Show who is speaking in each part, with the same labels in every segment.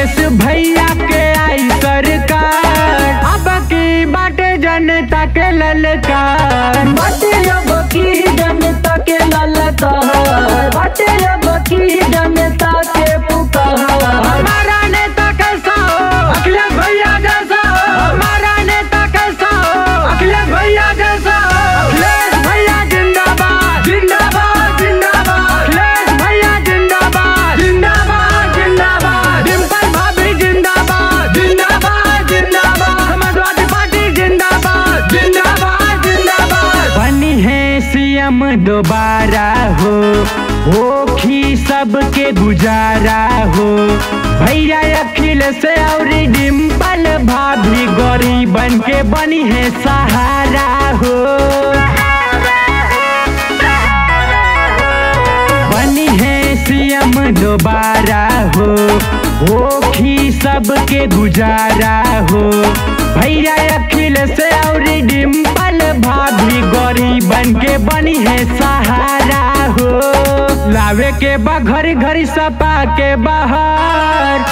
Speaker 1: अखिलेश भैया के आई सरकार अब की बाटे जनता के ललकार
Speaker 2: बाटे अब की जनता के ललकार बाटे अब की जनता के पुकार
Speaker 1: हमारा नेता कैसा हो अखिलेश भैया जैसा हो हमारा नेता कैसा हो अखिलेश भैया जैसा हो अखिलेश भैया जिंदाबाद जिंदाबाद जिंदाबाद अखिलेश भैया जिंदाबाद जिंदाबाद जिंदाबाद डिम्पल भाभी जिंदाबाद जिंदाबाद जिंदाबाद समाजवादी पार्टी जिंदाबाद जिंदाबाद जिंदाबाद बनी है सीएम दोबारा हो होखी सबके गुजारा हो भैया अखिलेश और डिम्पल भाभी गरीबन के बनी है सहारा हो बनी है सीएम दोबारा हो होखी सबके गुजारा हो भैया अखिलेश और डिम्पल भाभी गरीबन के बनी है सहारा हो लावे के बा घरी घरी सपा के बाहर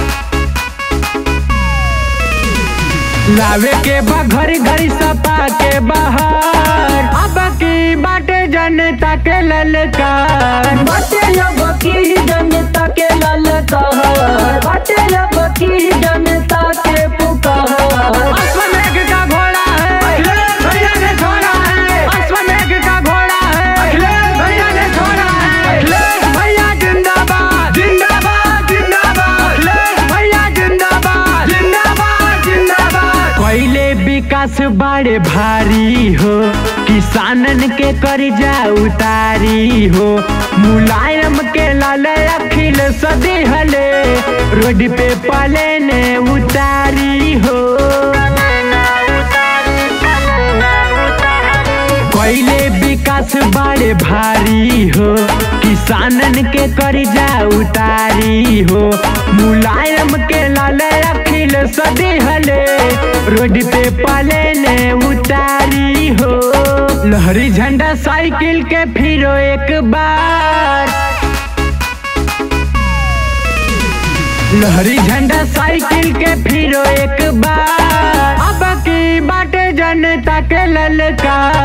Speaker 1: लावे के बा घरी घरी सपा के बाहर अब की बाटे जनता के ललकार
Speaker 2: बाटे अब की जनता के ललकार बाटे अब की जनता के पुकार
Speaker 1: अश्वमेघ का घोड़ा है अखिलेश भैया ने छोड़ा है अश्वमेघ का घोड़ा है अखिलेश भैया ने छोड़ा है अखिलेश भैया जिंदाबाद जिंदाबाद जिंदाबाद अखिलेश भैया जिंदाबाद जिंदाबाद जिंदाबाद कोयले विकास बड़े भारी हो किसानन के कर्जा उतारी हो मुलायम के लाल अखिल सदी हले रोड पे पले ने उतारी हो कोयले विकास बड़े भारी हो किसानन के कर्जा उतारी हो मुलायम के लाल अखिल सदी हले रोड पे पले ने उतारी हो लहरी झंडा साइकिल के फिरो एक बार लहरी झंडा साइकिल के फिरो एक बार अब की बाटे जनता के ललकार